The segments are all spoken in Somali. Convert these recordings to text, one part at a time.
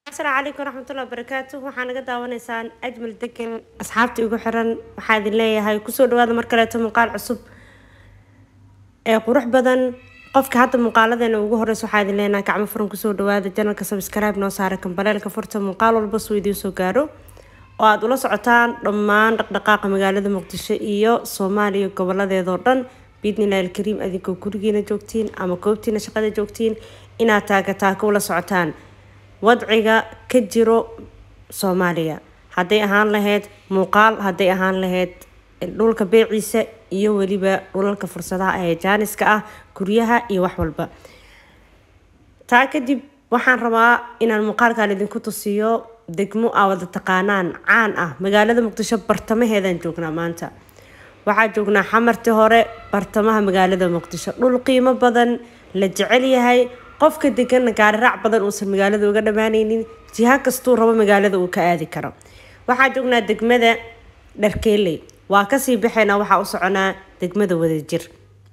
asalaamu calaykum waraxmatullahi wabarakaatu waxaa naga daawanaysaan ajmal degan asxaabta igu xiran waxaa idin leeyahay kusoo dhawaada mar kaleeto muuqaal cusub ee qurux badan qofka hadda muuqaaladeena ugu horeysa waxaa idin leenahay gacmo furan kusoo dhawaada janalka subscribe noo saara kambaleelka furta muuqaal walba suu idiin soo gaaro oo aada ula socotaan dhammaan dhaqdhaqaaqa magaalada muqdisho iyo soomaaliya goboladeedoo dhan biidnillahi alkariim adinkoo gurigiina joogtiin ama goobtiina shaqada joogtiin inaad taagataaka ula socotaan wadciga ka jiro soomaaliya hadday ahaan lahayd muuqaal hadday ahaan lahayd dhulka beeciisa iyo weliba dhulalka fursadaha ee jaaniska ah guryaha iyo wax walba taa kadib waxaan rabaa inaan muuqaalkan idinku tusiyo degmo aa wada taqaanaan caan ah magaalada muqdisho bartamaheedaan joognaa maanta waxaa joognaa xamartii hore bartamaha magaalada muqdisho dhul qiimo badan la jecel yahay qofka deganna gaarirac badan uusan magaalada uga dhammaaneynin jiha kastuu rabo magaalada uu ka aadi karo waxaa joognaa degmada dharkeeley waa kasii baxaynaa waxaa u soconaa degmada wadajir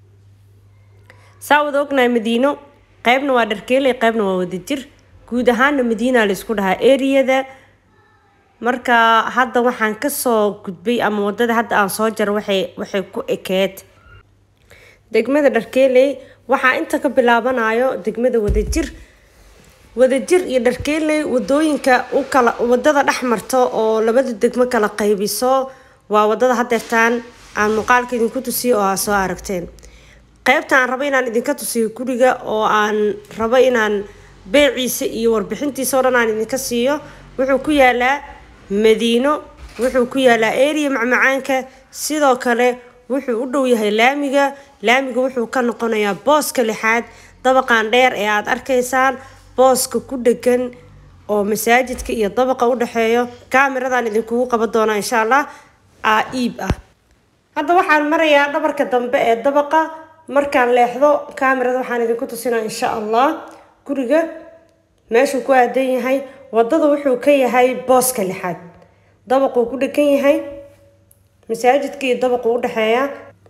saa wada ognahay madiino qeybna waa dharkeeley qeybna waa wadajir guud ahaana madiina laysku dhahaa eriyada marka hadda waxaan kasoo gudbay ama wadada hadda aan soo jaro waxay waxay ku ekeed degmada dharkeeley waxaa inta ka bilaabanayo degmada wadajir wadajir iyo dharkeeley wadooyinka u kala wadada dhex marto oo labada degmo kala qaybiso waa wadada hadeertaan aan muuqaalka idinku tusiyo oo aa soo aragteen qeybta aan rabo inaan idinka tusiyo guriga oo aan rabo inaan beeciisa iyo warbixintiisa oo dhan aan idinka siiyo wuxuu ku yaalaa madiino wuxuu ku yaalaa area macmacaanka sidoo kale wuxuu u dhow yahay laamiga laamiga wuxuu ka noqonayaa booska lixaad dabaqan dheer ee aada arkaysaan booska ku dhegan oo masaajidka iyo dabaqa u dhexeeyo kaamiradan idinkugu qaban doonaa insha allah aa iib ah hadda waxaan marayaa dhabarka dambe ee dabaqa markaan leexdo kaamirada waxaan idinku tusinaa insha allah guriga meeshuu ku aadan yahay wadada wuxuu ka yahay booska lixaad dabaquu ku dhegan yahay masaajidka iyo dabaqu u dhexeeya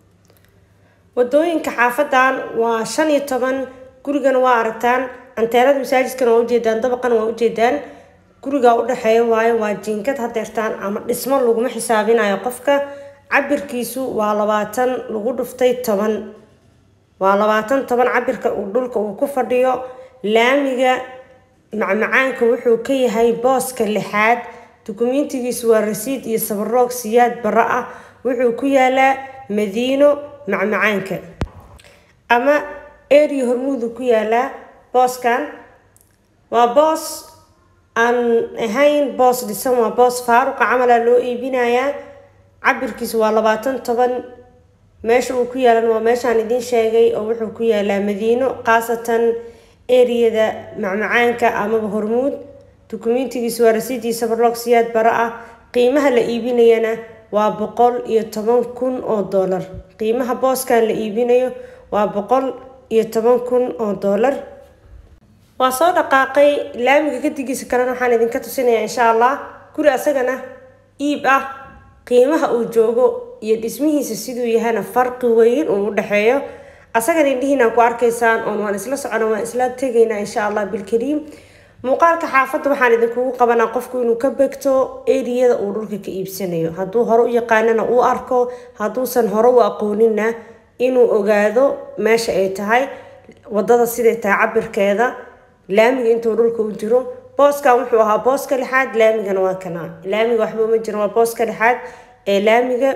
wadooyinka xaafadan waa shan iyo toban gurigana waa aragtaan anteenada masaajidkana waa ujeedaan dabaqana waa ujeedaan guriga udhexeeya waayo waa jiinkad hadeertaan ama dhismo laguma xisaabinayo qofka cabirkiisu waa labaatan lagu dhuftay toban waa labaatan toban cabirka uu dhulka uu ku fadhiyo laamiga macmacaanka wuxuu ka yahay booska lixaad dukumentigiisu waa rasiid iyo sabaroog siyaad bara ah wuxuu ku yaalaa madiino macmacaanka ama area hormuudu ku yaalaa booskan waa boos aan ahayn boos dhisan waa boos faaruqa camala loo iibinayaa cabirkiisu waa labaatan toban meesha uu ku yaalan waa meeshaan idiin sheegay oo wuxuu ku yaalaa madiino khaasatan eriyada macmacaanka amaba hormuud dukumentigiisu waa rasiidii sabarloog siyaad bara ah qiimaha la iibinayana waa boqol iyo toban kun oo doolar qiimaha booskan la iibinayo waa boqol iyo toban kun oo doolar waa soo dhaqaaqay laamiga kadigiisa kalena waxaan idinka tusinayaa insha allah guri asagana iib ah qiimaha uu joogo iyo dhismihiisa siduu yahana farqi weyn uu u dhexeeyo asagana indhihiina ku arkaysaan oon waan isla socona waan isla tegaynaa insha allah bilkariim muuqaalka xaafadda waxaan idinkugu qabanaa qofku inuu ka begto eriyada uu dhulka ka iibsanayo hadduu hore u yaqaanana uu arko hadduusan hore u aqooninna inuu ogaado meesha ay tahay wadada siday tahay cabirkeeda laamiga intuu dhulka u jiro booskan wuxuu ahaa booska lixaad laamigana waa kanaa laamiga waxba uma jiro waa booska lixaad ee laamiga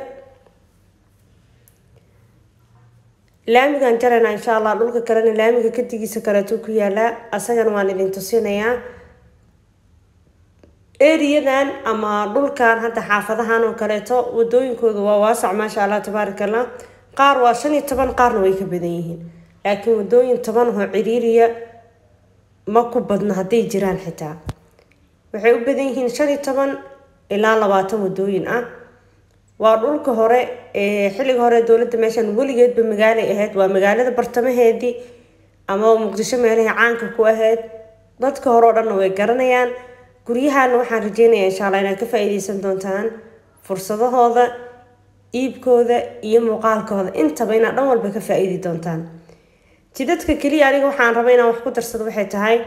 laamigan jarana insha allah dhulka kalena laamiga kadigiisa kaleeto ku yaalaa asagana waan idin tusinayaa eriyadan ama dhulkan hadda xaafadahan oo kaleeto wadooyinkooda waa waasac maasha allah tabaaraka allah qaar waa shan iyo toban qaarna way ka badan yihiin laakiin wadooyin toban oo ciriiriya ma ku badno hadday jiraan xitaa waxay u badan yihiin shan iyo toban ilaa labaatan wadooyin ah waa dhulka hore ee xilliga hore dowladda meeshan weligeedba magaalay ahayd waa magaalada bartamaheedii ama muqdisho meelahii caanka ku ahayd dadka hore oo dhanna way garanayaan guryahana waxaan rajeynayaa insha allah inaad ka faa-iideysan doontaan fursadahooda iibkooda iyo muuqaalkooda intaba inaad dhan walba ka faa-iidi doontaan jidadka keliya aniga waxaan raba inaan wax ku darsado waxay tahay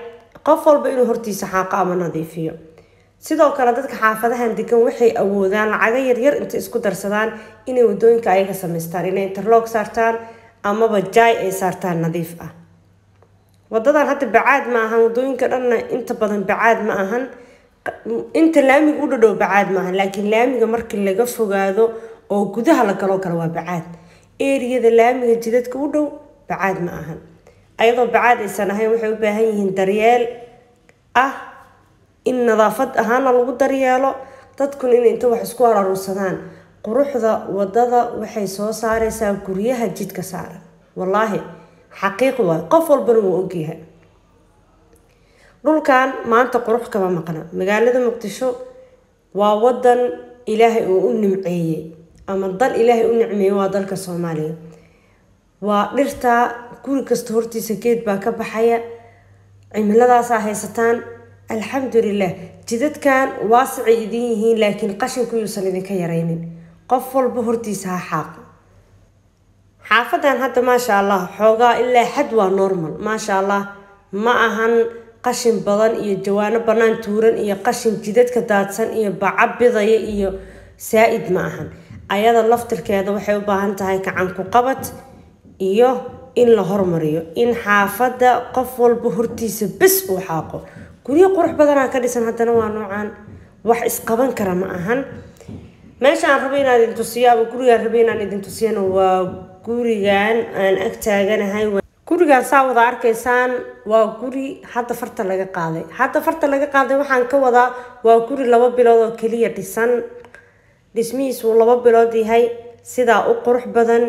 qof walba inuu hortiisa xaaqo ama nadiifiyo sidoo kale dadka xaafadahan degan waxay awoodaan lacago yaryar intay isku darsadaan inay wadooyinka ayaga samaystaan inay interloog saartaan amaba jaay ay saartaan nadiif ah wadadan hadda bacaad ma ahan wadooyinka dhanna inta badan bacaad ma ahan inta laamiga u dhadhow bacaad ma ahan laakiin laamiga markii laga fogaado oo gudaha la galoo kale waa bacaad eriyada laamiga jidadka u dhow bacaad ma ahan ayadoo bacaad aysan ahayn waxay u baahan yihiin daryeel ah in nadaafad ahaana lagu daryeelo dadkuna in inta wax isku araruursadaan quruxda wadada waxay soo saareysaa guryaha jidka saaran wallaahi xaqiiq waay qof walbana wuu ogyahay dhulkan maanta qurux kama maqna magaalada muqdisho waa wadan ilaahay uu u nimceeyey ama dal ilaahay u nicmeeyey waa dalka soomaaliya waa dhirtaa guri kasta hortiisa geed baa ka baxaya cimiladaasaa haysataan alxamdulilah jidadkan waasicay idin yihiin laakiin qashinku yuusan idinka yaraynin qof walba hortiisa ha xaaqo xaafadan hadda maasha allah xoogaa ilaa xad waa normal maasha allah ma ahan qashin badan iyo jawaano bannaan tuuran iyo qashin jidadka daadsan iyo baca bidaya iyo saa-id ma ahan ayada laftirkeeda waxay u baahan tahay gacan ku qabad iyo in la hormariyo in xaafadda qof walba hortiisa bes uu xaaqo guryo qurux badanaa ka dhisan haddana waa noocaan wax isqaban kara ma ahan meesha aan rabo inaan idin tusiyo ama gurigaan rabo inaan idin tusiyana waa gurigan aan ag taaganahay gurigaan saa wada arkaysaan waa guri hadda farta laga qaaday hadda farta laga qaaday waxaan ka wadaa waa guri laba bilood oo keliya dhisan dhismihiis wuu laba bilood yahay sidaa u qurux badan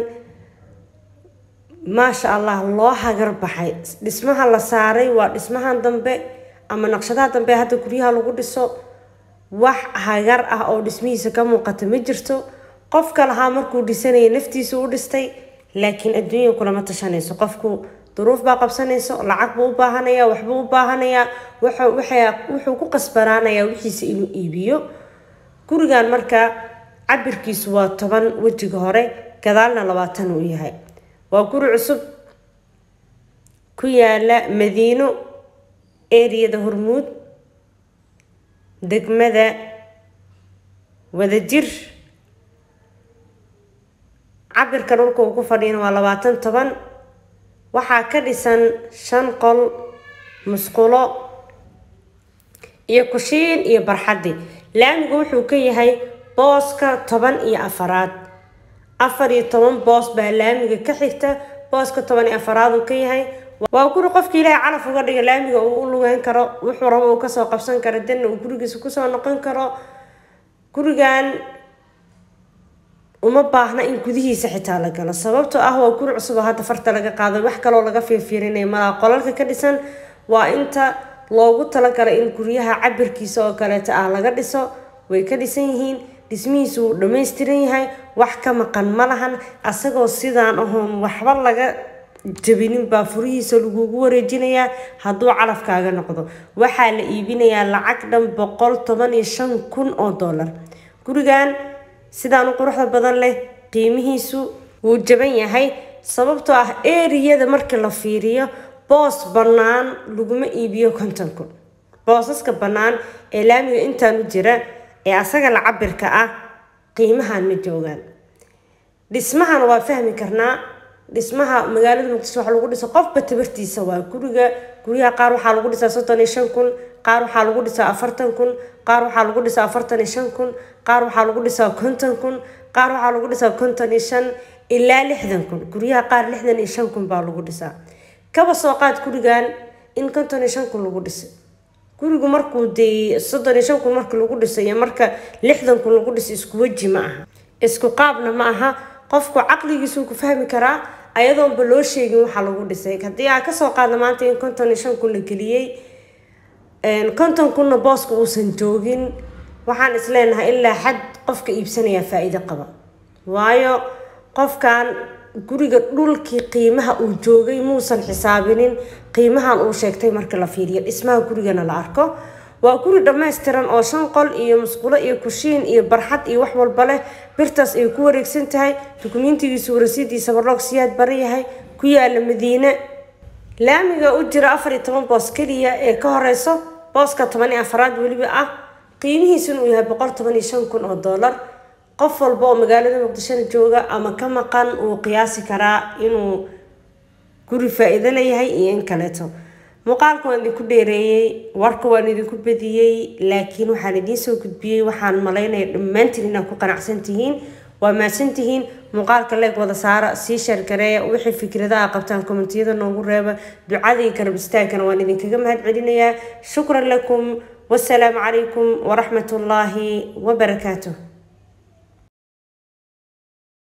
maasha allah loo hagar baxay dhismaha la saaray waa dhismahan dambe ama naqshadaha dambe hadda guryaha lagu dhiso wax hagar ah oo dhismihiisa ka muuqata ma jirto qofka lahaa markuu dhisanaya naftiisa u dhistay laakiin adduunya kulama tashanayso qofku duruuf baa qabsanayso lacag buu u baahanaya waxbuu u baahanayaa wuxuu ku qasbanaanayaa wixiisa inuu iibiyo gurigan markaa cabirkiisu waa toban wejiga hore gadaalna labaatan uu yahay waa guri cusub ku yaala madiino eriyada hormuud degmada wadajir cabirka dhulka uu ku fadhiyana waa labaatan toban waxaa ka dhisan shan qol musqulo iyo kushiin iyo barxaddi laamigu wuxuu ka yahay booska toban iyo afaraad afar iyo toban boos baa laamiga ka xigta booska toban iyo afaraad uu ka yahay waa guri qofki ilaahay calaf uga dhiga laamiga uu u lugeyn karo wuxuu rabo uu kasoo qabsan karo danna uu gurigiisa kusoo noqon karo gurigan uma baahna in gudihiisa xitaa la galo sababtoo ah waa guri cusub oo hadda farta laga qaaday wax kaloo laga fiirfiirinaya malaa qolalka ka dhisan waa inta loogu talagalay in guryaha cabirkiisa oo kaleeta ah laga dhiso way ka dhisan yihiin dhismihiisu wuu dhammaystiran yahay wax ka maqan ma lahan asagoo sidaan ahoon waxba laga jabinin baa furihiisa lagugu wareejinayaa hadduu calafkaaga noqdo waxaa la iibinayaa lacag dhan boqol toban iyo shan kun oo dollar gurigan sidaan u quruxda badan leh qiimihiisu wuu jaban yahay sababtoo ah eriyada marka la fiiriyo boos bannaan laguma iibiyo konton kun boosaska bannaan ee laamiga intaan u jira ee asaga la cabirka ah qiimahan ma joogaan dhismahan waa fahmi karnaa dhismaha magaalada muqdisho waxa lagu dhisa qofba tabartiisa waa guriga guryaha qaar waxaa lagu dhisaa soddon iyo shan kun qaar waxaa lagu dhisaa afartan kun qaar waxaa lagu dhisaa afartan iyo shan kun qaar waxaa lagu dhisaa konton kun qaar waxaa lagu dhisaa konton iyo shan ilaa lixdan kun guryaha qaar lixdan iyo shan kun baa lagu dhisaa kaba soo qaad gurigan in konton iyo shan kun lagu dhisay gurigu markuu dee soddon iyo shan kun marka lagu dhisay iyo marka lixdan kun lagu dhisay isku weji ma aha isku qaabna ma aha qofku caqligiisuu ku fahmi karaa ayadoonba loo sheegin waxaa lagu dhisay haddii aa kasoo qaadna maanta in konton iyo shan kun la geliyey konton kunna booska uusan joogin waxaan isleenahay ilaa xad qofka iibsanayaa faa-iido qaba waayo qofkan guriga dhulkii qiimaha uu joogay muusan xisaabinin qiimahan uu sheegtay marka la fiiriyo dhismaha gurigana la arko waa guri dhammaystiran oo shan qol iyo musqulo iyo kushiin iyo barxad iyo wax walba leh birtaas ay ku wareegsan tahay dukumentigiisu warasidiisa barloog siyaad bari yahay ku yaala madiine laamiga u jira afar iyo toban boos keliya ee ka horeyso booska toban iyo afaraad weliba ah qiimihiisuna uu yahay boqol toban iyo shan kun oo doolar qof walba oo magaalada muqdishona jooga ama ka maqan uu qiyaasi karaa inuu guri faa-iido leeyahay iyo in kaleeto muuqaalka waan idinku dheereeyey warka waan idinku badiyey laakiin waxaan idiin soo gudbiyey waxaan malaynaya dhammaantiin inaad ku qanacsan tihiin waa mahadsan tihiin muuqaalka leeg wada saara sii sheergareeya wixii fikradaha qabtaan kommentiyada noogu reeba ducadii garab istaagana waan idinkaga mahad celinayaa shukran lakum wasalaamu calaykum waraxmat ullaahi wabarakaatuh